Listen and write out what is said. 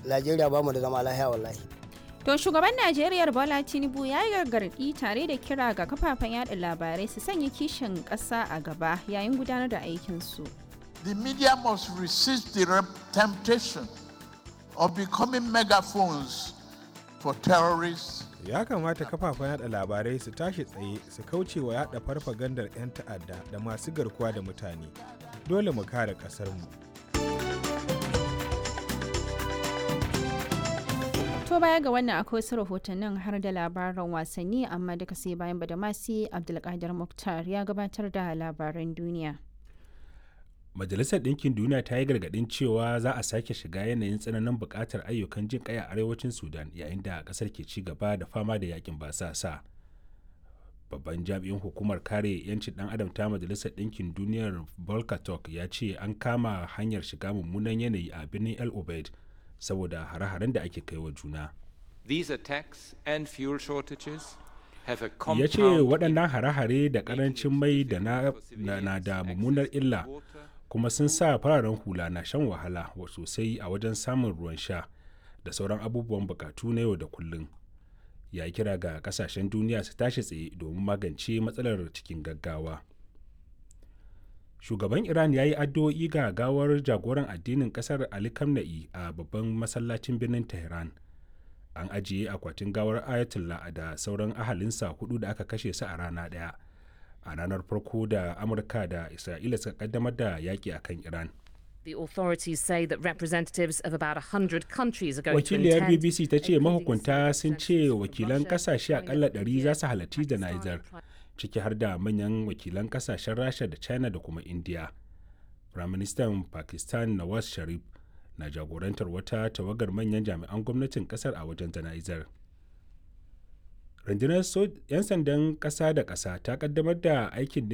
najeriya ba mu da zama lahiya wallahi To shugaban Najeriya Bola Tinubu ya yi gargaɗi tare da kira ga kafafen yada labarai su sanya kishin ƙasa a gaba yayin gudanar da aikinsu. The media must resist the temptation of becoming megaphones for terrorists. Ya kamata kafafen yada labarai su tashi tsaye su kauce wa yada farfagandar 'yan ta'adda da masu garkuwa da mutane. Dole mu kare ƙasarmu. To baya ga wannan akwai wasu rahotannin har da labaran wasanni amma duka sai bayan badamasi Abdulkadir Muktar ya gabatar da labaran duniya. Majalisar Ɗinkin Duniya ta yi gargaɗin cewa za a sake shiga yanayin tsananin buƙatar ayyukan jin ƙai a arewacin Sudan yayin da ƙasar ke ci gaba da fama da yakin basasa. Babban jami'in hukumar kare 'yancin ɗan adam ta Majalisar Ɗinkin Duniyar Volker Turk ya ce an kama hanyar shiga mummunan yanayi a birnin El Obeid saboda hare-haren da ake kai wa juna. These attacks and fuel shortages have a Ya ce waɗannan hare-hare da ƙarancin mai da na da mummunar illa kuma sun sa fararen hula na shan wahala sosai a wajen samun ruwan sha da sauran abubuwan bukatu na yau da kullum. Ya kira ga kasashen duniya su tashi tsaye domin magance matsalar cikin gaggawa. shugaban iran ya yi addu'o'i ga gawar jagoran addinin kasar ali kamna'i a babban masallacin birnin tehran an ajiye akwatin gawar ayatollah da sauran ahalinsa hudu da aka kashe su a rana daya a ranar farko da amurka da isra'ila suka kaddamar da yaƙi a kan iran The authorities say that representatives of about 100 countries are going wakiliyar to attend. bbc ta ce mahukunta sun ce wakilan kasashe akalla 100 za su halarci jana'izar ciki har da manyan wakilan kasashen rasha da china da kuma india firaministan pakistan nawaz sharif na jagorantar wata tawagar manyan jami'an gwamnatin kasar a wajen jana'izar rundunar 'yan sandan kasa da kasa ta kaddamar da aikin